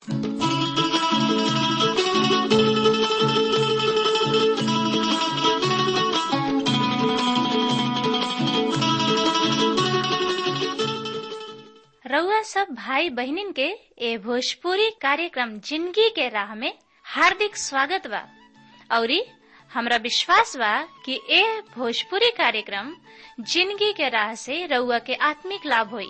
रउआ सब भाई बहिनीन के ए भोजपुरी कार्यक्रम जिंदगी के राह में हार्दिक स्वागत बा औरी हमरा विश्वास बा कि ए भोजपुरी कार्यक्रम जिंदगी के राह से रउआ के आत्मिक लाभ होई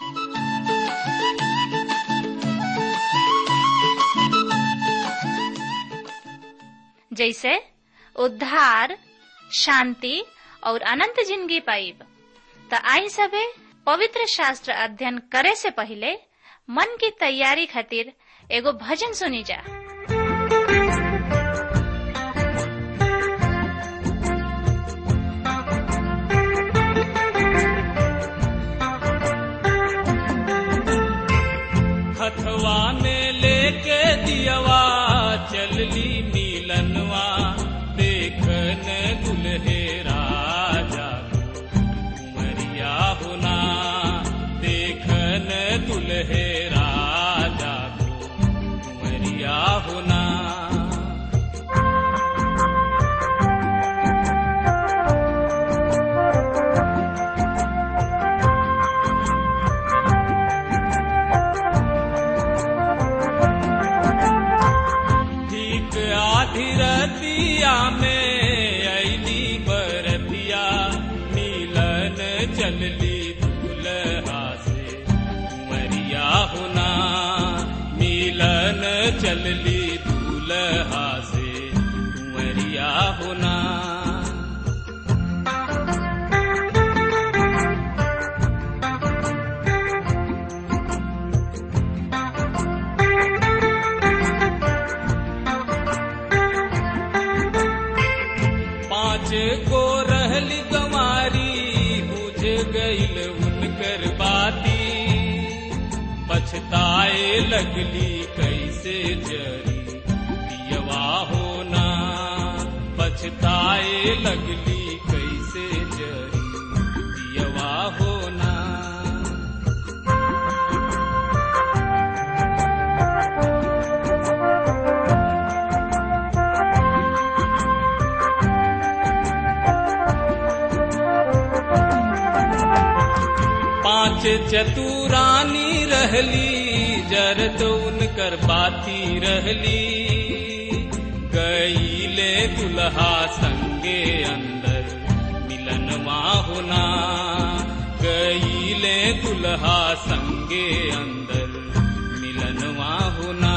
जैसे उद्धार शांति और अनंत जिंदगी पाइब त आई सबे पवित्र शास्त्र अध्ययन करे से पहले मन की तैयारी खातिर एगो भजन सुनी जा हथवा में लेके दियवा चलली नीलनवा देखन दुल्हे राजा उमरिया होना देखन दुल्हे राजा उमरिया होना ठीक आधी रतिया में ऐली बरतिया मिलन चलली दूल्हा से उमरिया होना मिलन चलली दूल्हा से उमरिया होना पाँच को रहली गमारी बुझ गईल उनकर बाती पछताए लगली कैसे जरी दियवा होना पछताए लगली कैसे जरी दियवा होना पांच चतुरानी रहली जरत उनकर बाती रहली गईले दुल्हा संगे अंदर मिलनवा होना गईले दुल्हा संगे अंदर मिलनवा होना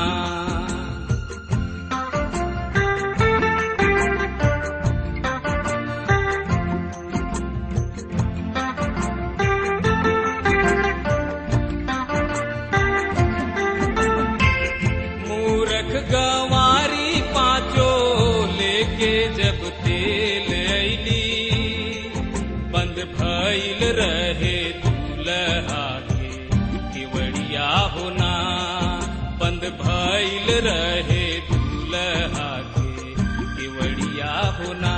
मूरख गवारी पाँचो लेके जब तेल ऐली बंद भइल रहे दूल्हा के केवड़िया होना बंद भइल रहे दूल्हा के केवड़िया होना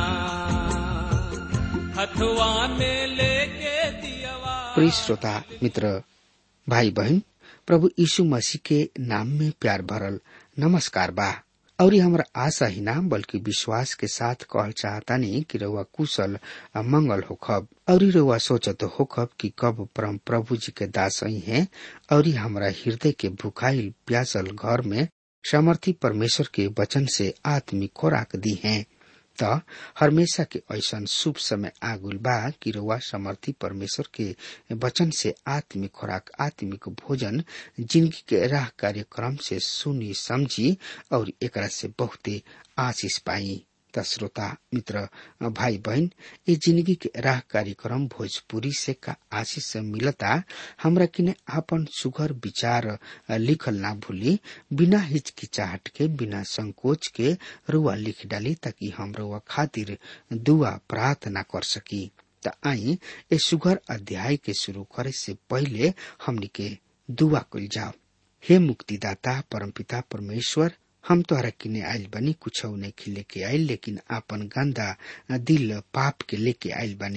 हथवा में लेके दियवा प्रिय श्रोता मित्र भाई बहन प्रभु यीशु मसीह के नाम में प्यार भरल नमस्कार बा और हमरा आशा ही ना बल्कि विश्वास के साथ कहल चाहतानी कि रउआ कुशल आ मंगल होखब और रउआ सोचत होखब कि कब परम प्रभु जी के दास ही हैं और हमरा हृदय के भुखाइल प्यासल घर में सामर्थी परमेश्वर के वचन से आत्मिक खोराक दी हैं त हमेशा के ऐसन शुभ समय आगुल बा कि रउआ समर्थी परमेश्वर के वचन से आत्मिक खुराक आत्मिक भोजन जिंदगी के राह कार्यक्रम से सुनी समझी और एकरा से बहुते आशीष पाई त श्रोता मित्र भाई बहन ये जिंदगी के राह कार्यक्रम भोजपुरी से का आशीष से मिलता हमरा किने आपन सुघर विचार लिखल ना भूली बिना हिचकिचाहट के बिना संकोच के रुआ लिख डाली ताकि हम रुआ खातिर दुआ प्रार्थना कर सकी त आई ए सुघर अध्याय के शुरू करे से पहले हमनी के दुआ कल जाओ हे मुक्तिदाता परमपिता परमेश्वर हम तोहरा किने आइल बनी कुछ लेके आइल लेकिन आपन गंदा दिल पाप के लेके आइल बनी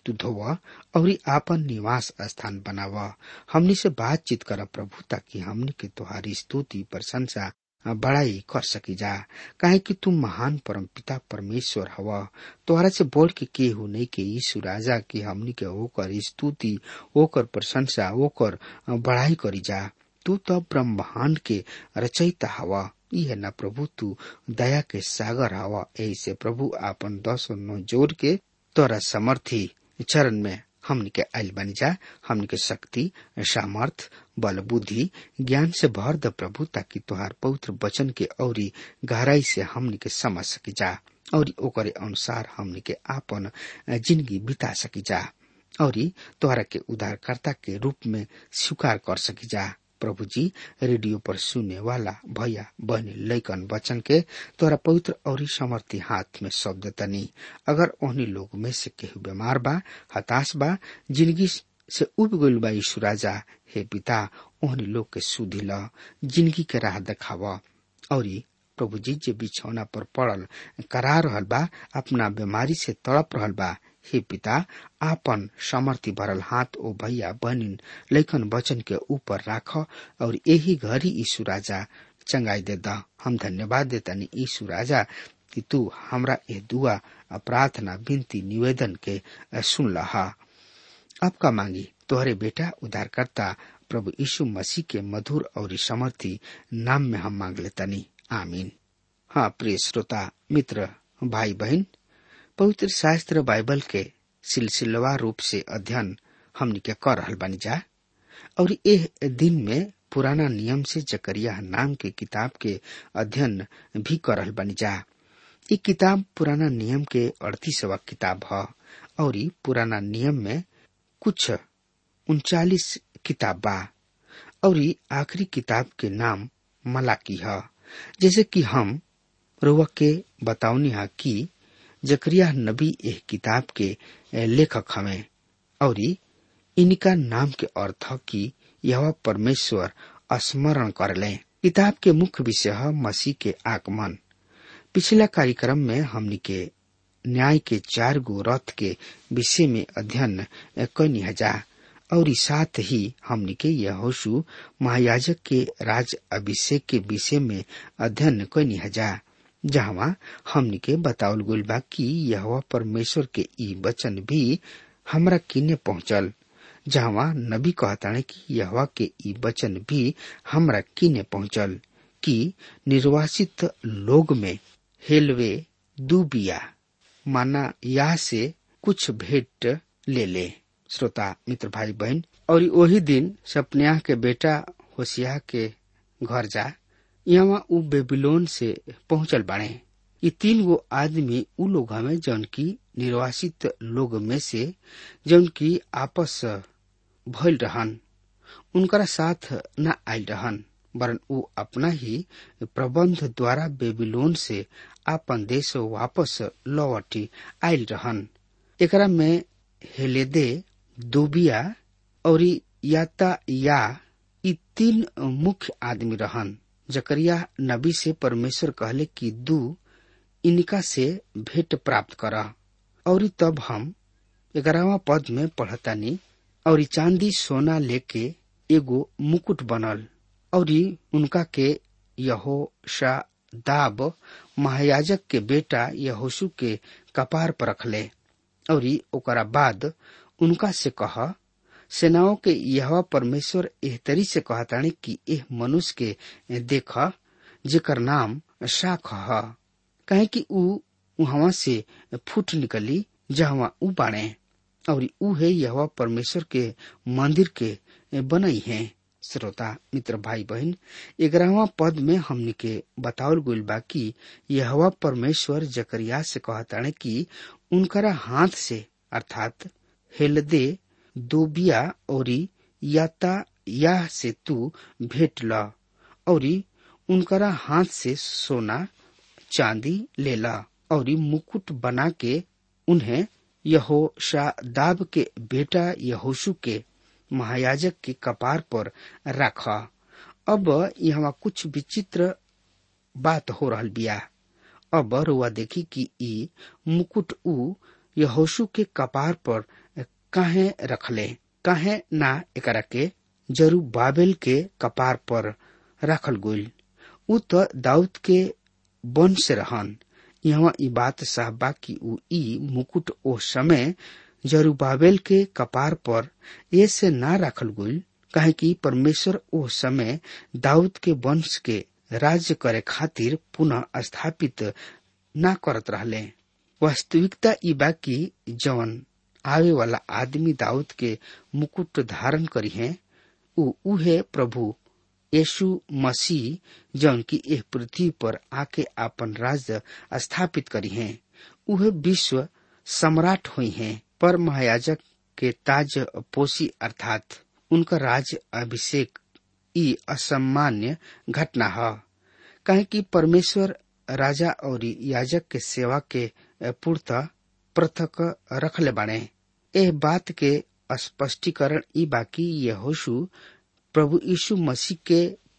तू धोव और आपन निवास स्थान बनाव हमनी से बातचीत कर प्रभु ताकि हमनी के तुहारी स्तुति प्रशंसा बड़ाई कर सकी जा काहे कि तू महान परम पिता परमेश्वर हव तोहरा से बढ़ के केहू नहीं के यीशु राजा की हमनी के ओकर स्तुति ओकर प्रशंसा ओकर बड़ाई करी जा तू तो ब्रह्मांड के रचयिता हवा यह न प्रभु तू दया के सागर हवा यही से प्रभु आपन दस नौ जोड़ के तोरा समर्थी चरण में हमन के आयल बनी जा हमन के शक्ति सामर्थ बल बुद्धि ज्ञान से भर द प्रभु ताकि तुहार पवित्र वचन के औरी गहराई से हमन के समझ सकी जा और ओकरे अनुसार हमन के आपन जिंदगी बिता सकी जा और तोहरा के उद्धारकर्ता के रूप में स्वीकार कर सकी जा प्रभु जी रेडियो पर सुनने वाला भैया बहनी लैकन बचन के तोरा पवित्र और समर्थी हाथ में शब्द तनी अगर ओहनी लोग में से केहू बीमार बा हताश बा जिंदगी से उब गइल बा यीशु राजा हे पिता ओहनी लोग के सुधी ल जिंदगी के राह देखाव और प्रभु जी जे बिछौना पर पड़ल करा रहल बा अपना बीमारी से तड़प रहल बा हे पिता आपन समर्थी भरल हाथ ओ भैया बहनिन लैकन वचन के ऊपर राख और यही घड़ी यीशु राजा चंगाई दे द हम धन्यवाद देतानी यीशु राजा कि तू हमरा ये दुआ प्रार्थना विनती निवेदन के सुन लहा आपका मांगी तोहरे बेटा उद्धारकर्ता प्रभु यीशु मसीह के मधुर और समर्थी नाम में हम मांग लेतानी आमीन हाँ प्रिय श्रोता मित्र भाई बहन पवित्र शास्त्र बाइबल के सिलसिलवा रूप से अध्ययन हमनी के कर रहल बानी जा और एह दिन में पुराना नियम से जकरिया नाम के किताब के अध्ययन भी कर रहल बानी जा ये किताब पुराना नियम के अड़तीसवा किताब है और पुराना नियम में कुछ उनचालीस किताब बा और आखिरी किताब के नाम मलाकी है जैसे कि हम रुआ के बतावनी है कि जकरिया नबी एह किताब के लेखक हमें और इनका नाम के अर्थ कि यह परमेश्वर स्मरण कर ले किताब के मुख्य विषय है मसीह के आगमन पिछला कार्यक्रम में हमनी के न्याय के चार गो रथ के विषय में अध्ययन कैनी हजा और साथ ही हमनी के यहोशु महायाजक के राज अभिषेक के विषय में अध्ययन कैनी हजा जहाँ हमनी के बतावल गइल बा कि यह परमेश्वर के ई वचन भी हमरा किने पहुंचल जहाँ नबी कहताने कि यह के ई वचन भी हमरा किने पहुंचल कि निर्वासित लोग में हेलवे दुबिया माना या से कुछ भेंट ले ले श्रोता मित्र भाई बहन और वही दिन सपन्याह के बेटा होशिया के घर जा यहाँ उ बेबीलोन से पहुंचल बाड़े ये तीन गो आदमी उ लोग हमें जौन की निर्वासित लोग में से जौन की आपस भइल रहन उनकरा साथ न आयल रहन वरन उ अपना ही प्रबंध द्वारा बेबीलोन से आपन देश वापस लौटी आयल रहन एकरा में हेलेदे दोबिया और याता या ई तीन मुख्य आदमी रहन जकरिया नबी से परमेश्वर कहले कि दू इनका से भेंट प्राप्त कर और तब हम ग्यारहवा पद में पढ़तानी और चांदी सोना लेके एगो मुकुट बनल और उनका के यहो दाब महायाजक के बेटा यहोशु के कपार पर रखले और ओकरा बाद उनका से कह सेनाओं के यह परमेश्वर एह तरी से कहतानी कि एह मनुष्य के देख जेकर नाम शाख ह कहे कि ऊ वहां से फूट निकली जहाँ ऊ बाणे और ऊ है यह परमेश्वर के मंदिर के बनई है श्रोता मित्र भाई बहन ग्यारहवा पद में हमने के बतावल गइल बा कि यह परमेश्वर जकरिया से कहताने कि उनकरा हाथ से अर्थात हेलदे दोबिया और याता या से तू भेंट ल और उनकरा हाथ से सोना चांदी ले ला और मुकुट बना के उन्हें यहो दाब के बेटा यहोशु के महायाजक के कपार पर रखा अब यहाँ कुछ विचित्र बात हो रहल बिया अब रुआ देखी कि ई मुकुट ऊ यहोशु के कपार पर काहे रखले काहे ना एकरा के जरू बाबेल के कपार पर रखल गइल उ तो दाऊद के वंश रहन यहाँ ई बात साहबा की उ ई मुकुट ओ समय जरूबाबेल के कपार पर ऐसे ना रखल गइल काहे कि परमेश्वर ओ समय दाऊद के वंश के राज्य करे खातिर पुनः स्थापित ना करत रहले वास्तविकता ई बा कि जवन आवे वाला आदमी दाऊद के मुकुट धारण करी है उ उहे प्रभु यीशु मसीह जौन की एह पृथ्वी पर आके अपन राज्य स्थापित करी हैं उहे विश्व सम्राट हुई हैं पर महायाजक के ताज पोसी अर्थात उनका राज अभिषेक ई असामान्य घटना है काहे कि परमेश्वर राजा और याजक के सेवा के पूर्ता पृथक रखले बाणे एह बात के स्पष्टीकरण ई बाकी यहोशु प्रभु यीशु मसीह के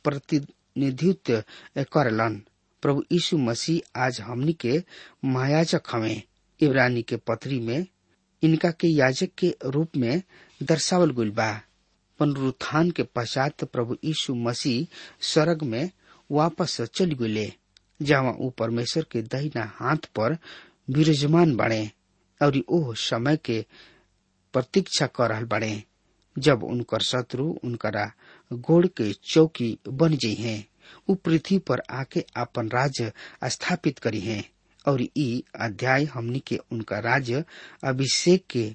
प्रतिनिधित्व करलन प्रभु यीशु मसीह आज हमनी के महायाजक हवे इब्रानी के पत्री में इनका के याजक के रूप में दर्शावल गइल बा पुनरुत्थान के पश्चात प्रभु यीशु मसीह स्वर्ग में वापस चल गए जहाँ ऊ परमेश्वर के दहिना हाथ पर विराजमान बने और ओह समय के प्रतीक्षा कर रहल बने जब उनकर शत्रु उनकरा गोड़ के चौकी बन जाइ हैं ऊ पृथ्वी पर आके अपन राज्य स्थापित करी हैं और ई अध्याय हमनी के उनका राज्य अभिषेक के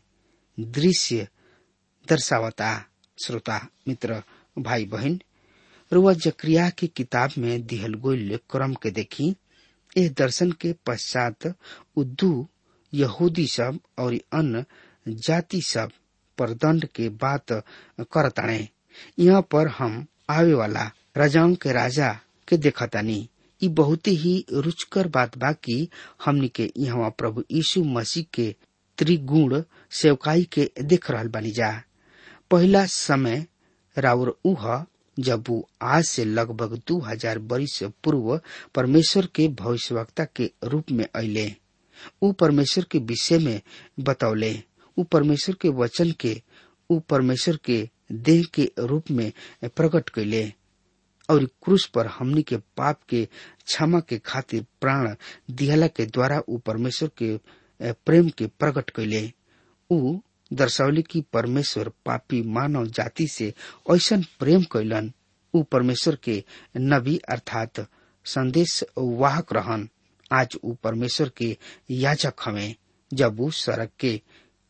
दृश्य दर्शावता श्रोता मित्र भाई बहन रुआ जक्रिया की किताब में दिहल गोल क्रम के देखी इस दर्शन के पश्चात उद्दू यहूदी सब और अन्य जाति सब पर दंड के बात करताणे यहाँ पर हम आवे वाला राजाओं के राजा के देखतानी ई बहुत ही रुचकर बात बा कि हमनी के यहाँ प्रभु यीशु मसीह के त्रिगुण सेवकाई के देख रहल बानी जा पहला समय राउर उह जब वो आज से लगभग दू हजार वर्ष पूर्व परमेश्वर के भविष्यवक्ता के रूप में अले ऊ परमेश्वर के विषय में बतौले ऊ परमेश्वर के वचन के ऊ परमेश्वर के देह के रूप में प्रकट कैले और क्रूस पर हमनी के पाप के क्षमा के खातिर प्राण दिहला के द्वारा ऊ परमेश्वर के प्रेम के प्रकट कैले ऊ दर्शावली की परमेश्वर पापी मानव जाति से ऐसन प्रेम कैलन ऊ परमेश्वर के नबी अर्थात संदेश वाहक रहन आज ऊ परमेश्वर के याचक हवे जब ऊ सड़क के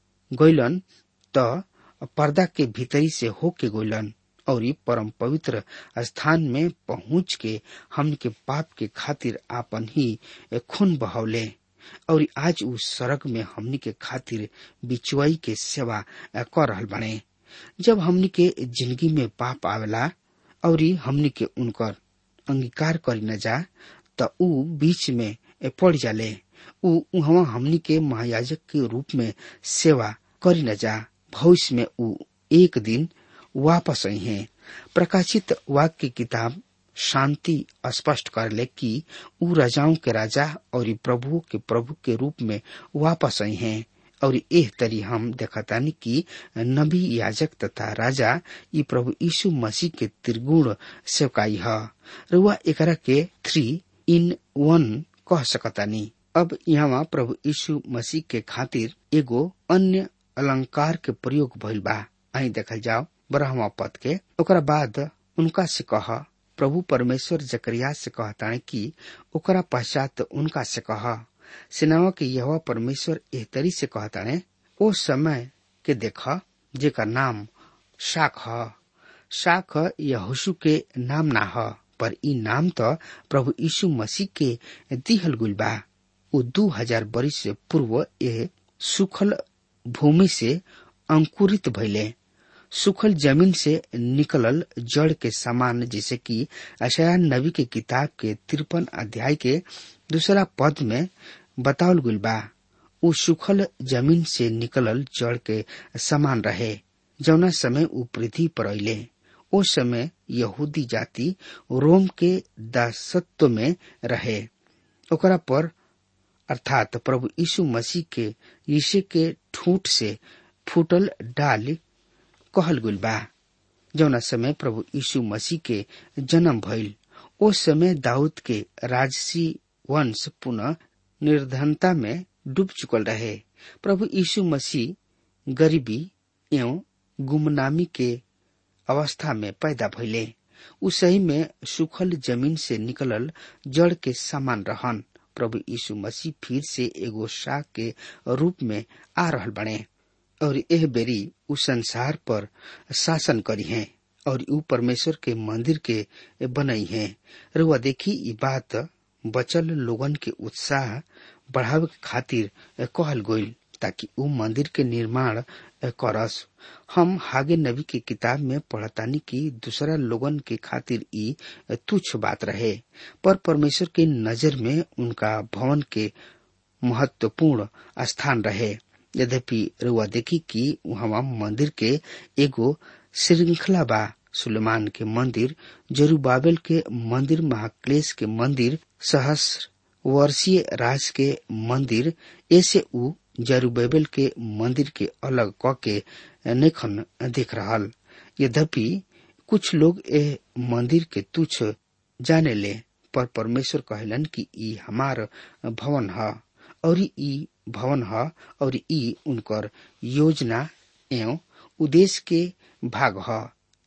गैलन त पर्दा के भीतरी से होके गैलन और परम पवित्र स्थान में पहुंच के हम के पाप के खातिर आपन ही खून बहौले और आज उस सड़क में हमनी के खातिर बिचुआई के सेवा कर रहल बने जब हमनी के जिंदगी में पाप आवेला और हमनी के उनकर अंगीकार करी न जा त ऊ बीच में पड़ जाले ऊ वहाँ हमनी के महायाजक के रूप में सेवा करी न जा भविष्य में ऊ एक दिन वापस आई हैं प्रकाशित वाक्य की किताब शांति स्पष्ट कर ले कि ऊ राजाओं के राजा और प्रभु के प्रभु के रूप में वापस आई हैं और एह तरी हम देखतानी कि नबी याजक तथा राजा ई प्रभु यीशु मसीह के त्रिगुण सेवकाई है रुआ एकरा के थ्री इन वन कह सकतानी अब यहाँ प्रभु यीशु मसीह के खातिर एगो अन्य अलंकार के प्रयोग भइल बा आई देखल जाओ ब्रह्मा पद के ओकरा बाद उनका से कह प्रभु परमेश्वर जकरिया से कहताने कि ओकरा पश्चात उनका से कह सेनावा के यह परमेश्वर एह तरी से कहताने ओ समय के देख जेका नाम शाख ह शाख यहोशु के नाम ना ह पर ई नाम तो प्रभु यीशु मसीह के दिहल गुल बा ऊ दू हजार वर्ष से पूर्व यह सुखल भूमि से अंकुरित भइले सुखल जमीन से निकलल जड़ के समान जैसे कि अशया नबी के किताब के तिरपन अध्याय के दूसरा पद में बतावल गुल बा उ सुखल जमीन से निकलल जड़ के समान रहे जौना समय उ पृथ्वी पर अले ओ समय यहूदी जाति रोम के दासत्व में रहे ओकरा पर अर्थात प्रभु यीशु मसीह के यीशु के ठूठ से फूटल डाल कहल गुल बा जौना समय प्रभु यीशु मसीह के जन्म भइल ओ समय दाऊद के राजसी वंश पुनः निर्धनता में डूब चुकल रहे प्रभु यीशु मसीह गरीबी एवं गुमनामी के अवस्था में पैदा भइले उ सही में सुखल जमीन से निकलल जड़ के समान रहन प्रभु यीशु मसीह फिर से एगो शाख के रूप में आ रहल बने और एह बेरी उ संसार पर शासन करी हैं और उ परमेश्वर के मंदिर के बनई हैं रुआ देखी ई बात बचल लोगन के उत्साह बढ़ावे के खातिर कहल गईल ताकि उ मंदिर के निर्माण करस हम हागे नबी के किताब में पढ़तानी कि दूसरा लोगन के खातिर ई तुच्छ बात रहे पर परमेश्वर के नजर में उनका भवन के महत्वपूर्ण स्थान रहे यद्यपि रुआ देखी कि वहाँ मंदिर के एगो श्रृंखला बा सुलेमान के मंदिर जरूबाबेल के मंदिर महाक्लेश के मंदिर सहस्र वर्षीय राज के मंदिर ऐसे उ जरूबेबेल के मंदिर के अलग क के नेखन देख रहल यद्यपि कुछ लोग ए मंदिर के तुच्छ जाने ले पर परमेश्वर कहलन कि ई हमार भवन है और ई भवन है और ई उनकर योजना एवं उद्देश्य के भाग है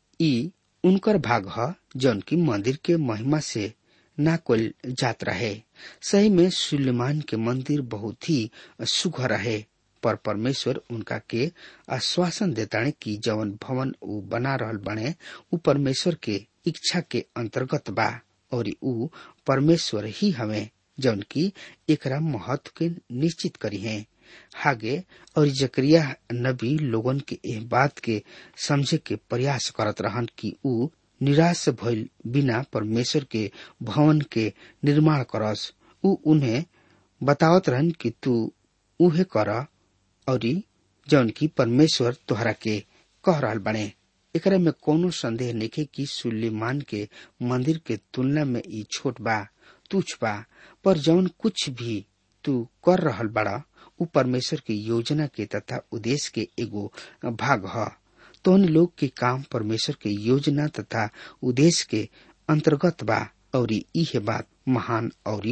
ई उनकर भाग है जौन की मंदिर के महिमा से ना कोल जात रहे सही में सुलेमान के मंदिर बहुत ही सुघर रहे पर परमेश्वर उनका के आश्वासन देता कि जवन भवन उ बना रहल बने उ परमेश्वर के इच्छा के अंतर्गत बा और उ परमेश्वर ही हमें जौन की एकरा महत्व के निश्चित करी है हागे और जकरिया नबी लोगन के एह बात के समझे के प्रयास करत रहन कि उ निराश भइल बिना परमेश्वर के भवन के निर्माण करस उ उन्हें बतावत रहन कि तू उहे कर और जौन की परमेश्वर तोहरा के कह रहल बने एकरा में कोनो संदेह नहीं कि सुलेमान के मंदिर के तुलना में ई छोट बा तुच्छ बा पर जौन कुछ भी तू कर रहल बड़ा उ परमेश्वर के योजना के तथा उद्देश्य के एगो भाग है तोहन लोग के काम परमेश्वर के योजना तथा उद्देश्य के अंतर्गत बा और इहे बात महान और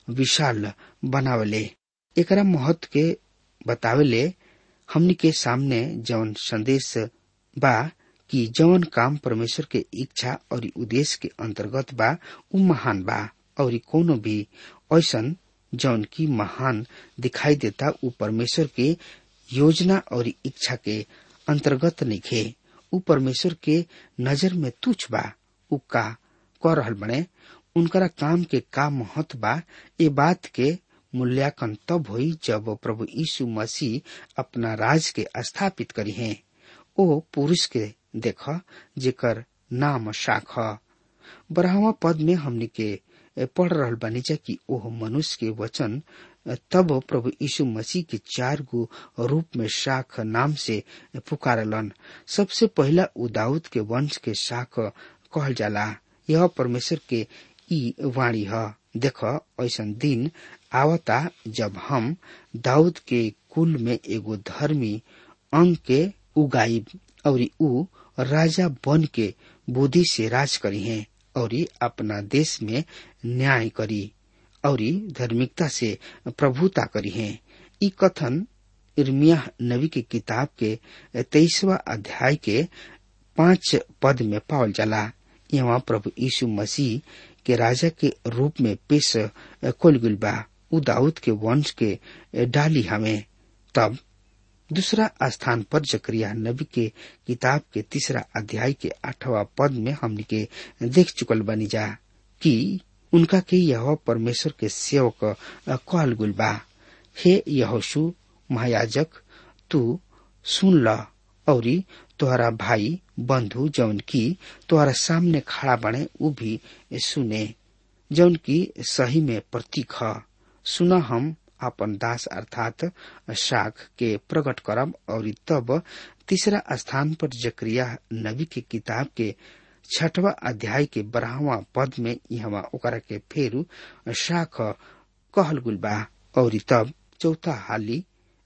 विशाल बनावले एकरा महत्व के बतावेले हमनी के सामने जौन संदेश बा कि जौन काम परमेश्वर के इच्छा और उद्देश्य के अंतर्गत बा उ महान बा और कोनो भी ऐसन जौन की महान दिखाई देता उ परमेश्वर के योजना और इच्छा के अंतर्गत निखे उ परमेश्वर के नजर में तुच्छ बा उ का कर रहल बने उनकरा काम के का महत्व बा ये बात के मूल्यांकन तब हुई जब प्रभु यीशु मसीह अपना राज के स्थापित करी हैं ओ पुरुष के देख जेकर नाम शाख बरहवा पद में हमनी के पढ़ रहल बानी जा कि ओह मनुष्य के वचन तब प्रभु यीशु मसीह के चार गो रूप में शाख नाम से पुकारलन सबसे पहला उदाउद के वंश के शाख कहल जाला यह परमेश्वर के ई वाणी है देख ऐसा दिन आवता जब हम दाऊद के कुल में एगो धर्मी अंग के उगाई और उ राजा बन के बुद्धि से राज करी हैं और अपना देश में न्याय करी और धार्मिकता से प्रभुता करी है ई कथन इर्मिया नबी के किताब के तेईसवा अध्याय के पांच पद में पावल जाला यहाँ प्रभु यीशु मसीह के राजा के रूप में पेश खोल गुल बा उ दाऊद के वंश के डाली हमें तब दूसरा स्थान पर जकरिया नबी के किताब के तीसरा अध्याय के आठवां पद में हमने के देख चुकल बनी जा कि उनका के यह परमेश्वर के सेवक कहल गुल बा हे यहोशु महायाजक तू सुन ल और तोहरा भाई बंधु जौन की तोहरा सामने खड़ा बने उ भी सुने जौन की सही में प्रतीक ह सुना हम अपन दास अर्थात शाख के प्रकट करब और तब तीसरा स्थान पर जकरिया नबी के किताब के छठवा अध्याय के बारहवा पद में यहाँ ओकरा के फेरू शाख कहल गुल बा और तब चौथा हाली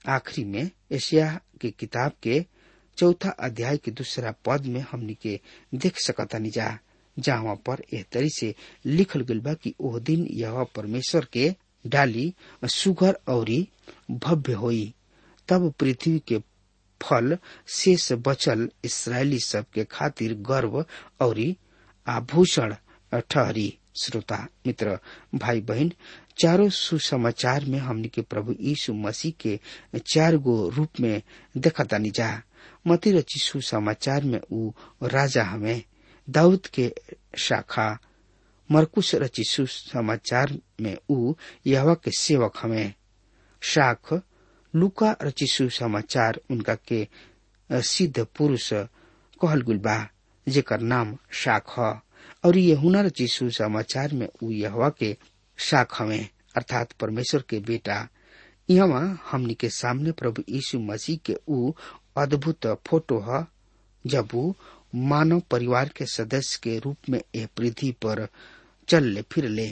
आखिरी में एशिया के किताब के चौथा अध्याय के दूसरा पद में हमनी के देख सकतानी जा जहाँ पर एह तरी से लिखल गइल बा कि ओह दिन यह परमेश्वर के डाली सुगर औरी भव्य होई तब पृथ्वी के फल शेष बचल इसराइली सब के खातिर गर्व औरी आभूषण ठहरी श्रोता मित्र भाई बहन चारों सुसमाचार में हमनी के प्रभु यीशु मसीह के चार गो रूप में देखतानी जा मती रची सुसमाचार में ऊ राजा हमें दाऊद के शाखा मरकुश रची सुसमाचार में ऊ यहवा के सेवक हमें शाख लुका रची सुसमाचार उनका के सिद्ध पुरुष कहल गुल बा जेकर नाम शाख ह और ये हुनर रची सुसमाचार में ऊ यहवा के शाख हमें अर्थात परमेश्वर के बेटा यहाँ हमनी के सामने प्रभु यीशु मसीह के ऊ अद्भुत फोटो ह जब ऊ मानव परिवार के सदस्य के रूप में यह पृथ्वी पर चल ले फिर ले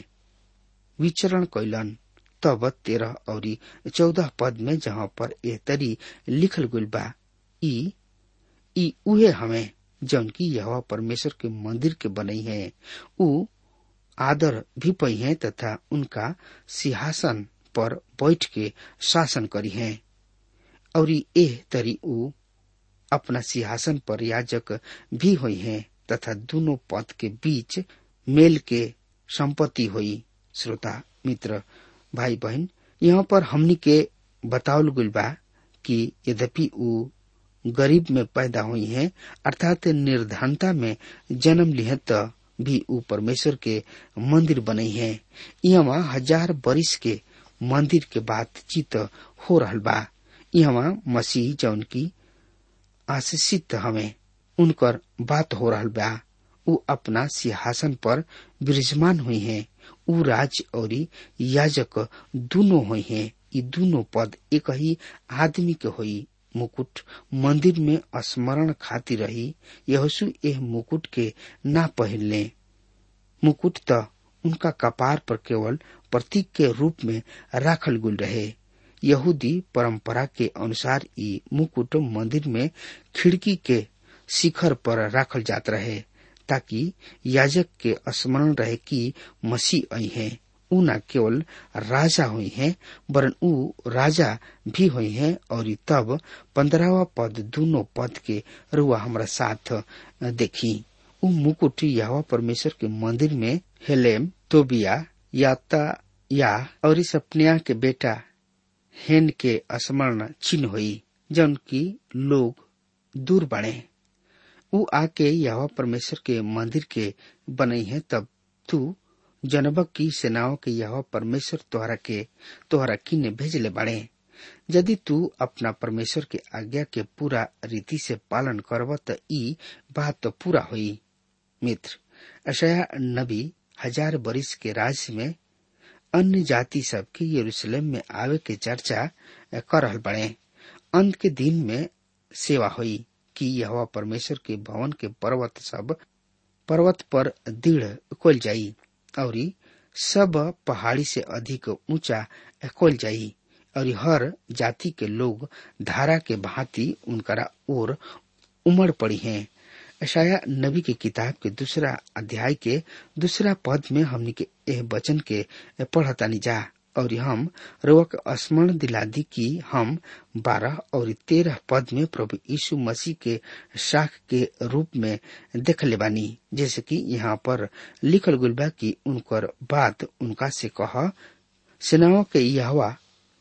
विचरण कैलन तब तेरह और चौदह पद में जहाँ पर यह तरी लिखल गुल बा ई ई उहे हमें जौन की यह परमेश्वर के मंदिर के बनई है ऊ आदर भी पई है तथा उनका सिंहासन पर बैठ के शासन करी है और एह तरी ऊ अपना सिंहासन पर याजक भी हुई है तथा दोनों पद के बीच मेल के संपत्ति हुई श्रोता मित्र भाई बहन यहाँ पर हमनी के बतावल गुल बा कि यद्यपि ऊ गरीब में पैदा हुई है अर्थात निर्धनता में जन्म लिहे त भी ऊ परमेश्वर के मंदिर बनई है यहाँ हजार बरिस के मंदिर के बातचीत हो रहल बा यहाँ मसीह जौन की आशीषित हमें उनकर बात हो रहल बा ऊ अपना सिंहासन पर विराजमान हुई है ऊ राज और याजक दोनों हुई है ये दोनों पद एक ही आदमी के हुई मुकुट मंदिर में स्मरण खाती रही यहोशु एह मुकुट के ना पहनले मुकुट त उनका कपार पर केवल प्रतीक के रूप में राखल गुल रहे यहूदी परंपरा के अनुसार ई मुकुट मंदिर में खिड़की के शिखर पर राखल जात रहे ताकि याजक के स्मरण रहे कि मसीह आई है ऊ न केवल राजा हुई है वरन ऊ राजा भी हुई है और तब पंद्रहवा पद दोनों पद के रुआ हमारा साथ देखी ऊ मुकुट यहवा परमेश्वर के मंदिर में हेलेम तोबिया याता या और सपनिया के बेटा हेन के स्मरण चिन्ह हुई जौन की लोग दूर बढ़े ऊ आके यह परमेश्वर के मंदिर के बनई है तब तू जनबक की सेनाओं के यह परमेश्वर तोहरा के तोहरा किन्ने भेजले बाड़े यदि तू अपना परमेश्वर के आज्ञा के पूरा रीति से पालन करब त ई बात तो पूरा हुई मित्र अशया नबी हजार बरिस के राज्य में अन्य जाति सब के यरूशलेम में आवे के चर्चा कर रहल बड़े अंत के दिन में सेवा हुई कि यह परमेश्वर के भवन के पर्वत सब पर्वत पर दृढ़ खोल जाई और सब पहाड़ी से अधिक ऊंचा खोल जाई और हर जाति के लोग धारा के भांति उनकरा ओर उमड़ पड़ी हैं अशाया नबी के किताब के दूसरा अध्याय के दूसरा पद में हमने के एह वचन के पढ़तानी जा और हम रोक स्मरण दिला दी कि हम बारह और तेरह पद में प्रभु यीशु मसीह के शाख के रूप में देख ले बानी जैसे कि यहाँ पर लिखल गुल बा कि उनकर बात उनका से कह सेनाओं के यहवा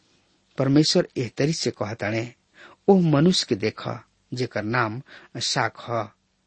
परमेश्वर एह तरी से कहताणे ओ मनुष्य के देख जेकर नाम शाख ह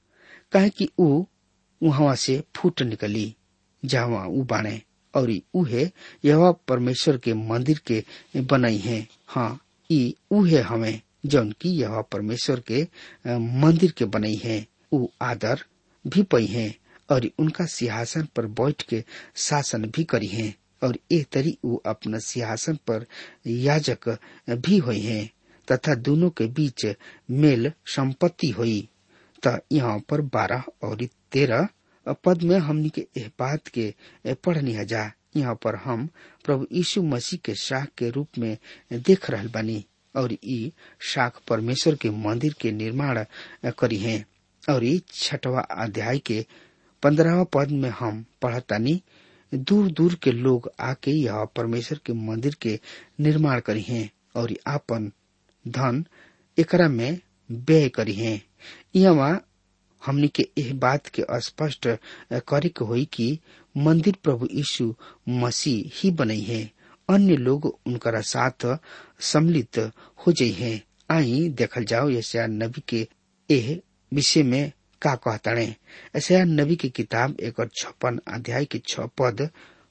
कहे कि ऊ वहां से फूट निकली जहाँ ऊ बाणे और उहे यह परमेश्वर के मंदिर के बनई है हाँ ई उहे हमें जौन की यह परमेश्वर के मंदिर के बनई है ऊ आदर भी पई है और उनका सिंहासन पर बैठ के शासन भी करी है और एक तरी ऊ अपना सिंहासन पर याजक भी हुई है तथा दोनों के बीच मेल संपत्ति हुई त यहाँ पर बारह और तेरह पद में हमनी के एह बात के पढ़नी हजा यहाँ पर हम प्रभु यीशु मसीह के शाह के रूप में देख रहल बानी और ई शाख परमेश्वर के मंदिर के निर्माण करी है और ई छठवा अध्याय के पंद्रहवा पद में हम पढ़तानी दूर दूर के लोग आके यह परमेश्वर के मंदिर के निर्माण करी हैं और ई आपन धन एकरा में व्यय करी हैं यहाँ हमनी के यह बात के स्पष्ट करे के होई कि मंदिर प्रभु यीशु मसीह ही बनई है अन्य लोग उनकरा साथ सम्मिलित हो जाइ है आई देखल जाओ यशया नबी के एह विषय में का कहताणे ऐसा नबी की किताब एक छप्पन अध्याय के छ पद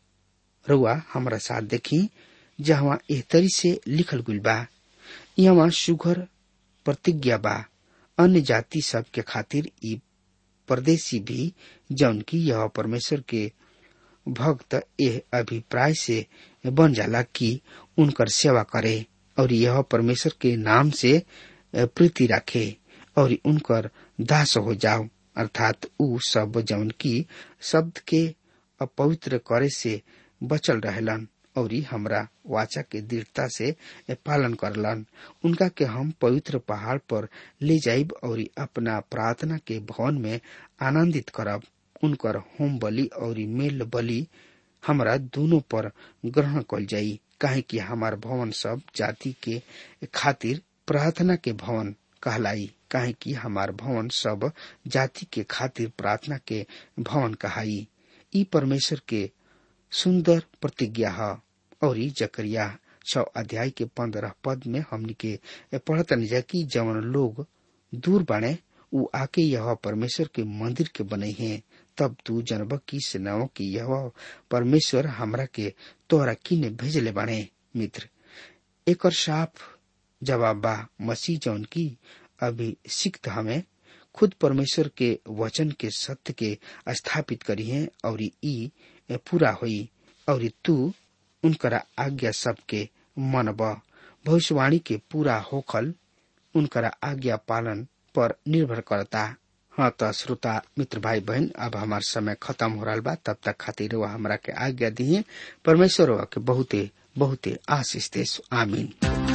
रुआ हमारा साथ देखी जहाँ एह तरी से लिखल गुल बा यहाँ सुघर प्रतिज्ञा बा अन्य जाति सब के खातिर ई परदेशी भी जौन की यह परमेश्वर के भक्त यह अभिप्राय से बन जाला कि उनकर सेवा करे और यह परमेश्वर के नाम से प्रीति रखे और उनकर दास हो जाओ अर्थात उ सब जौन की शब्द के अपवित्र करे से बचल रहलन और हमरा वाचा के दृढ़ता से पालन करलन उनका के हम पवित्र पहाड़ पर ले जाइब और अपना प्रार्थना के भवन में आनंदित करब उनकर होम बलि और मेल बलि हमरा दोनों पर ग्रहण कल जाई काहे कि हमार भवन सब जाति के खातिर प्रार्थना के भवन कहलाई काहे कि हमार भवन सब जाति के खातिर प्रार्थना के भवन कहाई ई परमेश्वर के सुंदर प्रतिज्ञा है और ई जकरिया छ अध्याय के पंद्रह पद में हमनी के पढ़तनी जा कि जवन लोग दूर बने उ आके यह परमेश्वर के मंदिर के बने हैं तब तू जनब की सेनाओं की यह परमेश्वर हमरा के तोहरा किने भेजले बने मित्र एक साफ जवाब बा मसीह जौन की अभिषिक्त हमें खुद परमेश्वर के वचन के सत्य के स्थापित करी है और ई पूरा हुई और तू उनकरा आज्ञा सबके मनब भविष्यवाणी के पूरा होखल उनकरा आज्ञा पालन पर निर्भर करता हाँ त श्रोता मित्र भाई बहन अब हमार समय खत्म हो रहा बा तब तक खातिर वह हमरा के आज्ञा दिए परमेश्वर के बहुते बहुते आशीष दे आमीन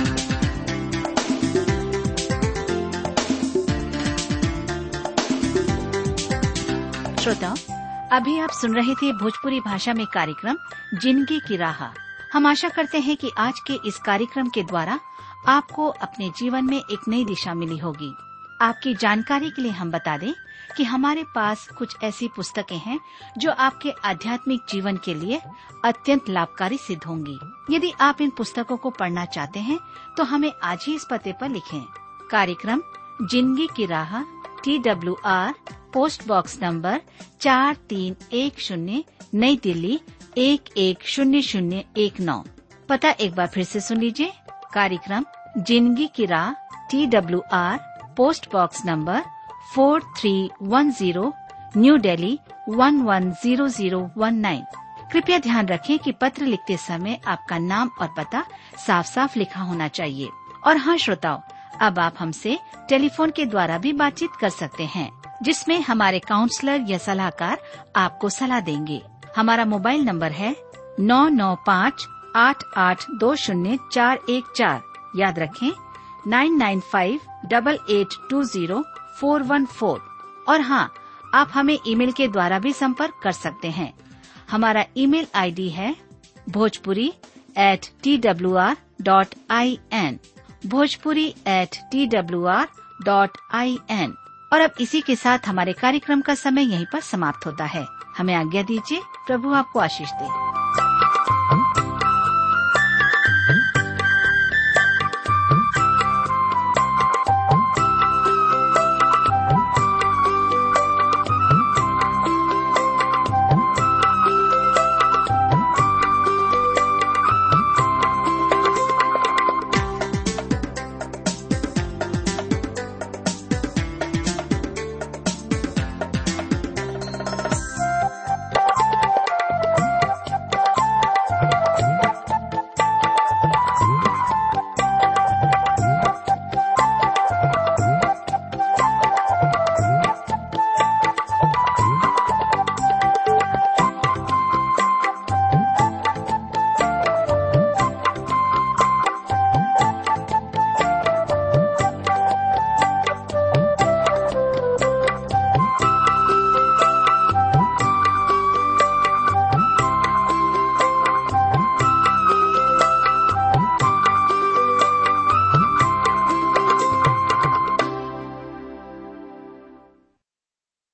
श्रोताओं अभी आप सुन रहे थे भोजपुरी भाषा में कार्यक्रम जिंदगी की राह हम आशा करते हैं कि आज के इस कार्यक्रम के द्वारा आपको अपने जीवन में एक नई दिशा मिली होगी आपकी जानकारी के लिए हम बता दें कि हमारे पास कुछ ऐसी पुस्तकें हैं जो आपके आध्यात्मिक जीवन के लिए अत्यंत लाभकारी सिद्ध होंगी यदि आप इन पुस्तकों को पढ़ना चाहते हैं तो हमें आज ही इस पते पर लिखें कार्यक्रम जिंदगी की राह T W R post box number चार तीन एक शून्य नई दिल्ली एक एक शून्य शून्य एक नौ पता एक बार फिर से सुन लीजिए कार्यक्रम जिंदगी की राह T W R post box number four three one zero new Delhi one one zero zero one nine कृपया ध्यान रखें कि पत्र लिखते समय आपका नाम और पता साफ साफ लिखा होना चाहिए और हाँ श्रोताओं अब आप हमसे टेलीफोन के द्वारा भी बातचीत कर सकते हैं जिसमें हमारे काउंसलर या सलाहकार आपको सलाह देंगे हमारा मोबाइल नंबर है नौ नौ पाँच आठ आठ दो शून्य चार एक चार याद रखें nine nine five double eight two zero four one four और हाँ आप हमें ईमेल के द्वारा भी संपर्क कर सकते हैं हमारा ईमेल आईडी है Bhojpuri at T W R dot I N Bhojpuri at T W R dot I N और अब इसी के साथ हमारे कार्यक्रम का समय यहीं पर समाप्त होता है हमें आज्ञा दीजिए प्रभु आपको आशीष दे